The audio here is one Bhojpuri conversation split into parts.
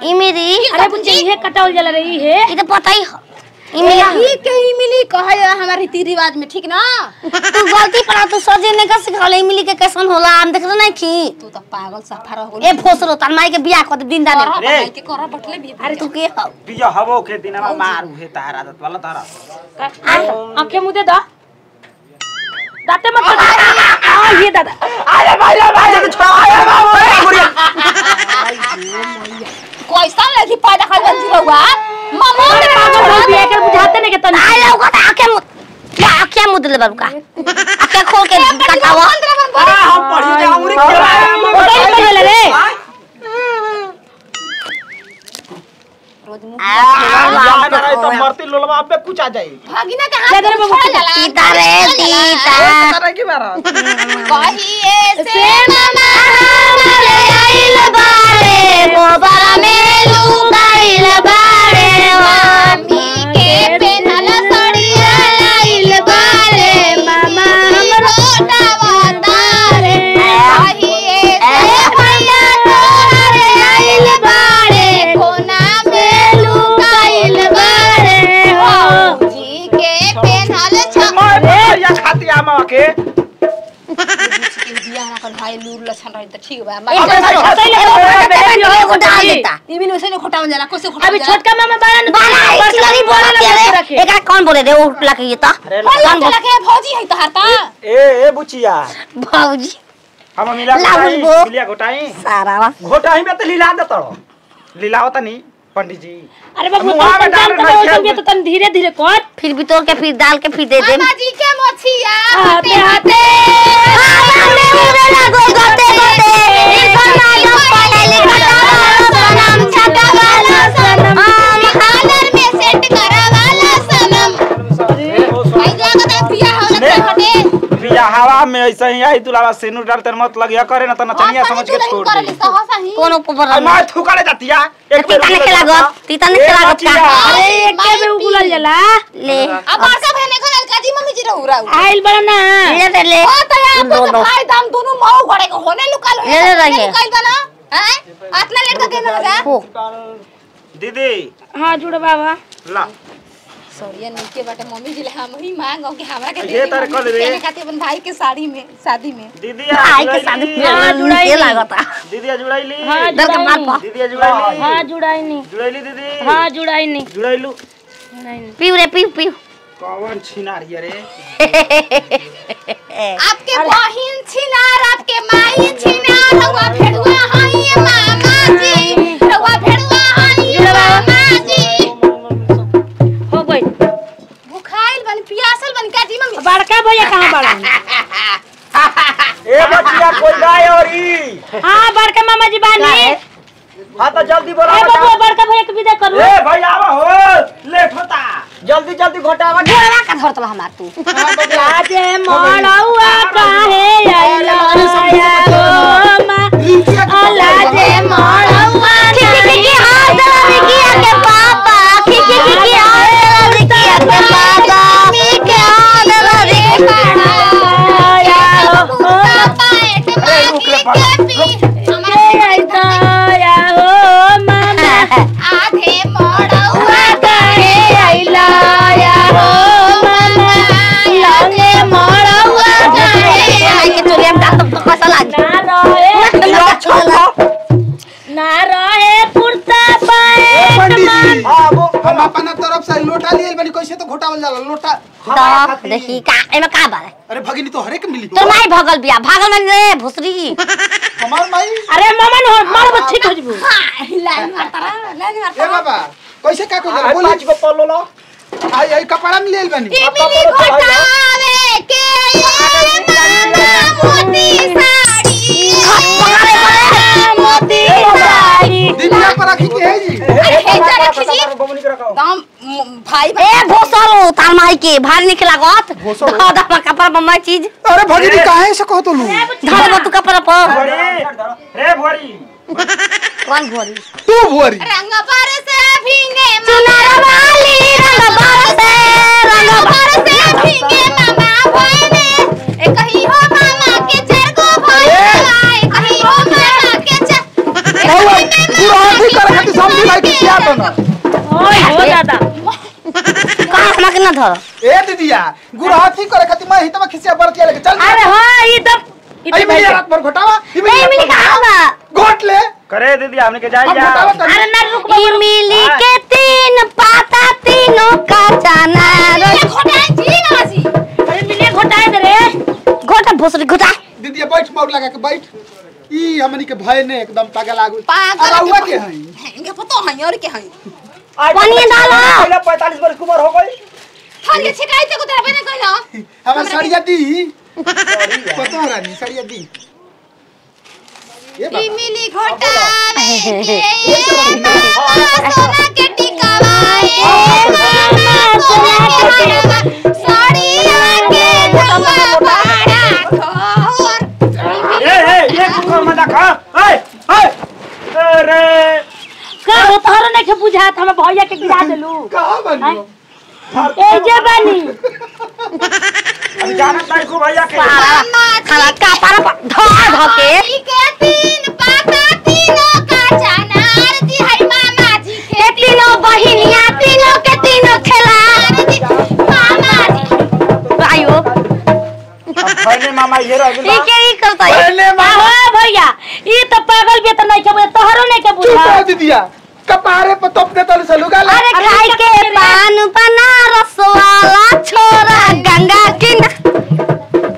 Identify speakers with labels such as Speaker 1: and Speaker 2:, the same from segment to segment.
Speaker 1: इमिली
Speaker 2: अरे बुच्ची इहे कटावल जला रही है
Speaker 1: ई तो पता ही हो इमिली
Speaker 3: ई के ही मिली कहे हमारे रीति रिवाज में ठीक ना
Speaker 1: तू गलती पर तू सजे ने का सिखाले इमिली के कैसन होला हम देखत नहीं की
Speaker 3: तू तो पागल सफर हो
Speaker 1: ए फोसरो तार माई के बियाह कर दे दिन दाने
Speaker 3: करब
Speaker 4: रे।
Speaker 3: भाई के करब बटले भी
Speaker 1: अरे तू के हो
Speaker 4: बिया हवो के दिनमा मारू हे तारा आदत वाला तारा
Speaker 2: आंखें मुदे दा दाते मत कर आ ये दादा
Speaker 4: अरे भाई भाई के छोड़ा अरे बाबू गुड़िया
Speaker 3: कैसा लगी पैदा कर बंदी रहुआ मामा
Speaker 2: अरे पागल हो बिया कर बुझाते नहीं के तनी
Speaker 1: आई लोग का आके मु या आके मुद ले बाबू का आके खोल के कटावा
Speaker 4: अरे हम पढ़ी जाऊंगी
Speaker 2: ओटे नहीं बोले रे
Speaker 4: यार ना तो मरती लोलवा पे कुछ आ जाई
Speaker 3: भागिना के
Speaker 2: ले
Speaker 3: हाथ
Speaker 2: दे रे
Speaker 3: में
Speaker 2: बाबू।
Speaker 3: छोड़ जाला
Speaker 1: तीता रे तीता
Speaker 4: करे की मारा
Speaker 3: कहिए से
Speaker 1: मामा हमारे आइल बारे गोबरा में लुकाइल बारे
Speaker 3: मामी के पेनल सड़िया लाइल बारे मामा हमरो डावातारे कहिए
Speaker 1: ए भैया तोहरे आइल बारे
Speaker 3: कोना में लुकाइल बारे
Speaker 1: हो
Speaker 3: जी के पेनल छ
Speaker 4: मैं या खाती आमा के
Speaker 3: बियाह ना कर भाई लूर लछन रही त ठीक बा
Speaker 1: ए
Speaker 3: मैं
Speaker 1: भैया एगो डाल देता
Speaker 3: इमिन वैसे नहीं खोटावन जाला कैसे खोटावन
Speaker 2: अभी छोटका मामा बारा न
Speaker 1: बाला
Speaker 2: बड़का
Speaker 1: इचलरी
Speaker 2: मामा
Speaker 1: बोला
Speaker 2: बारा न
Speaker 1: रे
Speaker 2: रखे।
Speaker 1: एकरा कौन बोले रे ओ लके ये तो कौन बोले
Speaker 3: के भौजी है तहार ता
Speaker 4: ए ए बुचिया
Speaker 1: भौजी
Speaker 4: हम मिला
Speaker 1: ला
Speaker 4: घोटाई
Speaker 1: बुलबो।
Speaker 4: मिलिया घोटाई
Speaker 1: सारा वा
Speaker 4: घोटाई में तो लीला दे तड़ो लीला होता नहीं पंडित जी
Speaker 2: अरे बाबू
Speaker 4: हम वहाँ
Speaker 2: तुम
Speaker 4: में डाल
Speaker 2: जान
Speaker 4: रहे
Speaker 2: कर
Speaker 4: थे।
Speaker 2: तो तन धीरे धीरे कर
Speaker 1: फिर भी तोड़ के फिर डाल के फिर दे दे
Speaker 3: मामा जी के मोछिया
Speaker 2: हाथे हाथे
Speaker 3: खानर में सेट करावाला सनम भाई जागत है बिया होला
Speaker 4: ले।
Speaker 3: हटे
Speaker 4: बिया हवा में ऐसे ही आई तुलावा सेनु डालते मत लगिया करे ना तो नचनिया समझ के छोड़
Speaker 3: करली
Speaker 4: दी
Speaker 3: सहसा ही
Speaker 1: कौन ऊपर
Speaker 4: अरे मैं थूकाले जातिया एक
Speaker 1: तीता ने खेला गो तीता ने खेला गो
Speaker 2: अरे एक के में उगुलल जला
Speaker 1: ले
Speaker 3: अब बड़का बहने को लड़का जी मम्मी जी रहू रहू
Speaker 2: आइल बड़ा ना
Speaker 1: ले ले ले
Speaker 3: ओ तो यार तो
Speaker 1: दोनों
Speaker 3: भाई दाम दोनों माऊ घड़े को होने लुका लो
Speaker 1: ले ले रहिए।
Speaker 3: निकाल दो ना हैं इतना लेट का कहना लगा
Speaker 1: हो
Speaker 4: दीदी
Speaker 2: हाँ जुड़ बाबा
Speaker 4: ला
Speaker 3: सॉरी नीचे बाटे मम्मी जी ले हम ही मांगो कि हमरा के
Speaker 4: ये तारे कर दे।
Speaker 3: देने खातिर अपन भाई के साड़ी में शादी में
Speaker 4: दीदी
Speaker 1: आई के साथ
Speaker 2: हाँ, जुड़ाई
Speaker 1: के
Speaker 2: ली।
Speaker 1: लागता
Speaker 4: दीदी जुड़ाइली
Speaker 2: हाँ
Speaker 1: दर के मार पा
Speaker 2: जुड़ाई
Speaker 4: दीदी जुड़ाइली
Speaker 2: हाँ जुड़ाई नहीं
Speaker 4: जुड़ाइली दीदी
Speaker 2: हाँ जुड़ाई नहीं
Speaker 4: जुड़ाइलू
Speaker 2: जुड़ाई नहीं
Speaker 1: पीऊ रे पीऊ पीऊ
Speaker 4: कौन छिनारी रे
Speaker 3: आपके बहिन छिनार आपके माई छिनार रउआ भेड़ुआ हई मामा जी रउआ भेड़ुआ हई मामा जी
Speaker 2: हो गई
Speaker 3: भुखाइल बन पियासल बन का जी मम्मी
Speaker 2: बड़का भैया कहाँ बड़ा
Speaker 4: ए बचिया कोई गाय और ई
Speaker 2: हाँ बड़का मामा जी बानी
Speaker 4: हां तो जल्दी बोला
Speaker 2: ए बाबू बड़का भैया के विदा करू
Speaker 4: ए भाई आवा हो लेट होता जल्दी जल्दी घोटावा
Speaker 1: घेरा का धरत हमार तू
Speaker 2: लाजे मड़ौआ काहे आइला या गो मा लाजे मड़ौआ
Speaker 1: खिकी खिकी हाथ दे किया के पापा खिकी खिकी हाथ दे किया के पापा मी के हाथ दे
Speaker 2: या हो
Speaker 3: पापा एक
Speaker 4: अरे रुक रे
Speaker 3: मांगी
Speaker 4: पापा।
Speaker 3: के पी
Speaker 2: ए आइता या हो मामा
Speaker 3: आधे मड़ौआ
Speaker 2: काहे आइला या हो मामा लागे मड़ौआ काहे
Speaker 1: आई के चोरी हम डाल तो कैसा लाग
Speaker 2: ना रहे ना रहे कुर्ता पाए
Speaker 4: हां वो
Speaker 5: हम अपना तरफ से लोटा लिए बनी कैसे तो घोटावल जाला लोटा
Speaker 1: तो देखी का एमे का बारे
Speaker 5: अरे भगिनी तो हरेक मिली
Speaker 1: तोर माई भगल बिया भागल में रे भुसरी
Speaker 5: हमार माई
Speaker 2: अरे मामा हो मार बस ठीक हो जबू
Speaker 3: लाइन मारता रहा लाइन
Speaker 5: ए
Speaker 3: मारता
Speaker 5: बाबा कैसे का को
Speaker 4: आई
Speaker 5: बोली
Speaker 4: पांच को पल्लो लो
Speaker 5: आई आई कपड़ा में लेल बनी
Speaker 3: मिली घोटावे के ये मामा मोती साड़ी
Speaker 2: मोती साड़ी
Speaker 5: दिनिया पर रखी के है जी
Speaker 3: अरे हे जा रखी जी
Speaker 4: बबनी के रखाओ
Speaker 3: दाम म- भाई
Speaker 1: ए भोसरो तार माई के भारी निकला गत
Speaker 5: भोसरो?
Speaker 1: दादा पर कपड़ा बम्मा चीज
Speaker 5: अरे भगिनी काहे से कहतो लू
Speaker 1: धर तू कपड़ा पर
Speaker 4: भरी रे भरी
Speaker 1: कौन भोरी
Speaker 5: तू भुअरी
Speaker 3: रंग पर से भींगे
Speaker 1: चुनार वाली रंग बरसे रंग
Speaker 3: पर से भींगे मामा भइले ए कही हो मामा के चार गो भइले ए कही हो मामा के चार
Speaker 5: बुरा हाथी कर खातिर समझी भाई कि क्या तो ना
Speaker 2: ओए हो दादा
Speaker 1: कहाँ हमरा के ना धर
Speaker 5: ए दीदिया गुरहाथी करे खातिर मैं हितवा खिसिया बरतिया लेके चल
Speaker 2: अरे हाँ ई तब ई
Speaker 5: आई
Speaker 2: तब
Speaker 5: मिली रात भर घोटावा
Speaker 1: ए मिली कहाँ बा
Speaker 5: घोट ले
Speaker 4: करे दीदी हमने के जाए
Speaker 5: हम
Speaker 4: जा
Speaker 5: घोटावा कर
Speaker 2: अरे ना रुक
Speaker 1: इमली के तीन पाता तीनों का चना
Speaker 3: ये घोटाई जी ना जी
Speaker 2: अरे मिले घोटाए दे रे
Speaker 1: घोटा भोसड़ी घोटा
Speaker 5: दीदिया बैठ मोर लगा के बैठ ई हमनी के भय ने एकदम पागल आगु
Speaker 3: पागल
Speaker 5: अरे हुआ
Speaker 3: के
Speaker 5: के हई
Speaker 3: इनके पता है और के है
Speaker 1: पानी डालो
Speaker 4: पहले 45 वर्ष की उम्र हो गई
Speaker 3: थाली छिकाई ते को तेरा बने कहला
Speaker 5: हमार सड़िया दी पता है रानी सड़िया दी ये बात
Speaker 3: मिली घोटाले के सोना के टिकावा ए मामा सोना के हरवा साड़िया के धवा बड़ा खोर
Speaker 4: ए ए ये कुकर में देखा ए ए अरे
Speaker 2: का हो तोहरा नहीं के बुझात हम भैया के गिरा देलू
Speaker 5: कहां बनियो
Speaker 2: ए जे बनी
Speaker 4: अभी जाना ताई को भैया के
Speaker 1: खाना का पारा पा- धर धर के
Speaker 3: ई के तीन पाता तीनों का चनार जी है मामा जी के
Speaker 1: के तीनों बहिनिया तीनों के तीनों खेला
Speaker 3: जी मामा जी
Speaker 1: आयो
Speaker 4: अब पहले मामा ये रह
Speaker 1: ई
Speaker 4: गेल
Speaker 1: के ई करता है
Speaker 5: पहले
Speaker 2: का
Speaker 5: मामा
Speaker 2: हो भैया ई तो पागल भी तो नहीं के बुझा तोहरो नहीं के
Speaker 5: चुप
Speaker 2: बुझा
Speaker 5: हो दीदिया कपारे पर तोप दे तले से लुगा ले
Speaker 1: अरे खाई के पान बनारस वाला छोरा गंगा किना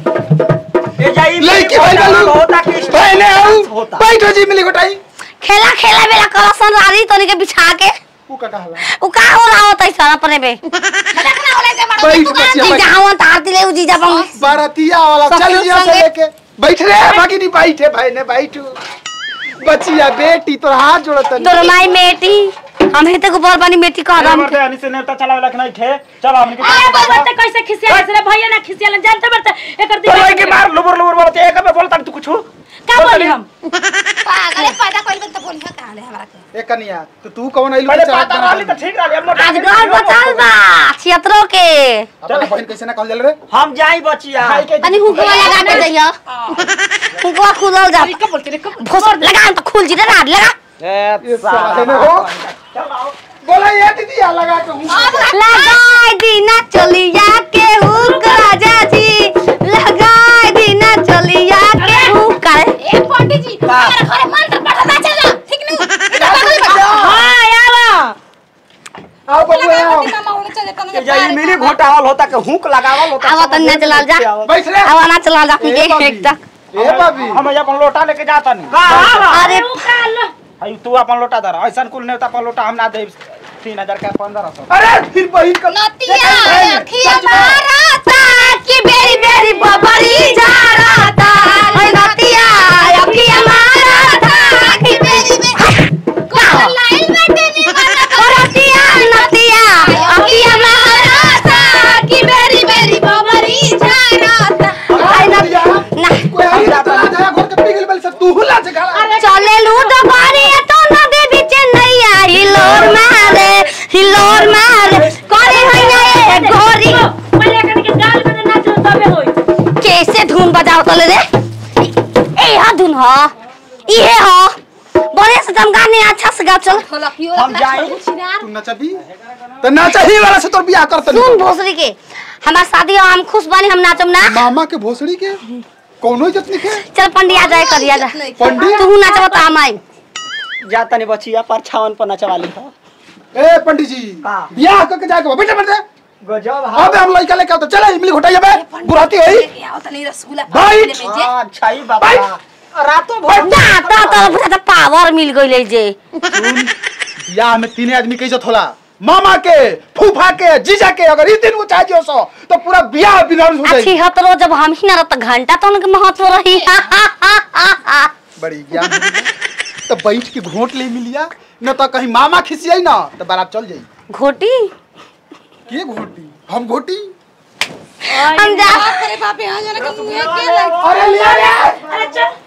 Speaker 4: ए जाई
Speaker 5: लड़की भाई बालू
Speaker 4: होता कि
Speaker 5: पहले आओ
Speaker 4: होता
Speaker 5: बैठ जी मिली गोटाई
Speaker 1: खेला खेला बेला करसन रारी तोनी के बिछा के
Speaker 5: ऊ का कहला
Speaker 1: उ का हो रहा होता है सारा परे बे
Speaker 3: देखना होला जे मारो
Speaker 5: बैठ बच्चिया
Speaker 1: जी
Speaker 5: बैठ
Speaker 1: जावन तार दिले उ जीजा बम
Speaker 5: बारातिया वाला
Speaker 1: सब
Speaker 5: चल
Speaker 1: लोग
Speaker 5: यहाँ से
Speaker 1: संगे।
Speaker 5: लेके बैठ रे भागी नहीं बैठे भाई ने बैठू बचिया बेटी तोर हाथ जोड़त
Speaker 1: तोर माई बेटी हम हेते को बोल बानी बेटी कह
Speaker 4: अरे
Speaker 1: रहा
Speaker 4: मरते हनी से नेता चलावे लख नहीं थे चलो हमने के
Speaker 2: अरे बाबा ते कैसे खिसिया रे भैया ना खिसिया जानते बरते एकर
Speaker 4: तो
Speaker 2: दिमाग
Speaker 4: के मार लुबर लुबर बोलते एक में बोलता तू कुछ
Speaker 2: का बोली हम
Speaker 3: पागल है, पैदा कइल बन त बोली है कहां ले हमरा के
Speaker 5: ए कनिया तो तू कौन आइलू
Speaker 4: पहले
Speaker 5: के
Speaker 4: पता रहली तो
Speaker 5: चाहत
Speaker 4: ठीक रहली हम
Speaker 1: आज घर बचाल बा छियत्रो के
Speaker 5: अपना बहन कैसे ना कहल जल रे
Speaker 4: हम जाई बचिया
Speaker 1: तनी हुकवा लगा के जइयो हुकवा खुलल जा
Speaker 2: का बोलते रे कब
Speaker 1: भोसर लगा तो खुल जी रे रात लगा
Speaker 5: ये साले ने हो बोला ये दीदी आ लगा के हूं
Speaker 1: लगाई दीना चलिया के हुक राजा जी लगाई दीना चलिया के हुक करे
Speaker 3: ए पंडित जी हमारे घरे मंत्र पढ़ा चला ठीक नु इधर पागल बच्चा
Speaker 2: हां आवा
Speaker 5: आओ बबू आओ
Speaker 3: मामा होने चले तने
Speaker 4: ए जाई मिली घोटावल होता के हुक लगावल होता
Speaker 1: आवा तन्ने चलाल जा
Speaker 5: बैठ रे
Speaker 1: आवा ना चला जा पी
Speaker 5: ए
Speaker 1: के
Speaker 5: बाबी।
Speaker 1: एक तक
Speaker 5: ए भाभी
Speaker 4: हम अपन लोटा लेके जाता नहीं
Speaker 1: अरे
Speaker 4: आई तू अपन लोटा दर ऐसा कुल नेता अपन लोटा हम ना दे तीन हजार का पंद्रह सौ
Speaker 5: अरे फिर बहन का
Speaker 3: नतिया अखिया मारा
Speaker 1: की बेरी बेरी बबरी जा रहा था ओए नतिया अखिया मारा था
Speaker 3: की बेरी में कौन लाइन में देनी वाला
Speaker 1: नतिया नतिया अखिया मारा था
Speaker 3: की बेरी बेरी बबरी जा रहा था
Speaker 1: आई ना ना
Speaker 5: कोई आई ना तो आ जा घर के पिघल बल से तू हुला जगा
Speaker 1: चले लूट बारी तो नदी बीच नैया हिलोर मारे हिलोर मारे करे हैया ए घोरी
Speaker 2: पहले कने के गाल में नाच तबे होई
Speaker 1: कैसे धुन बजाओ तले रे ए हा धुन ह इहे ह बड़े से तुम गाने अच्छा से गा चल
Speaker 4: हम जाए
Speaker 5: तू नचबी तो नचही वाला से तोर बियाह करत
Speaker 1: सुन भोसरी के हमार शादी हो हम खुश बानी हम नाचम ना
Speaker 5: मामा के भोसड़ी के कोनो इज्जत नहीं के
Speaker 1: चल पंडिया जाए करिया जा
Speaker 5: पंडित
Speaker 1: तू नाचब त हम आई
Speaker 4: जाता नहीं बचिया पर छावन पर नचवाली था
Speaker 5: ए पंडित जी
Speaker 4: का?
Speaker 5: बियाह करके जाके बैठे बैठे
Speaker 4: गजब
Speaker 5: अबे हम लड़का लेके आओ तो चले इमली घोटाइया बे बुराती होई
Speaker 3: आओ तनी रसगुल्ला
Speaker 5: बैठ।
Speaker 4: अच्छा ही बाबा रातों भर
Speaker 1: बच्चा तो तो बुझा त पावर मिल गइले जे
Speaker 5: बियाह में तीन आदमी के इज्जत होला मामा के फूफा के जीजा के अगर ई दिन वो चाहिए सो तो पूरा बियाह बिनारस हो
Speaker 1: अच्छी
Speaker 5: जाएगी
Speaker 1: हतरो जब हम ही ना रह त घंटा तो उनके महत्व रही
Speaker 5: बड़ी ज्ञान होगी। तो बैठ के घोट ले मिलिया न तो कहीं मामा खिसियाई ना तो बारात चल जाई
Speaker 1: घोटी
Speaker 5: के घोटी हम घोटी
Speaker 1: हम जा
Speaker 3: अरे बाप रे यहाँ जाने का मुंह है क्या लग
Speaker 5: अरे लिया रे
Speaker 2: अरे चल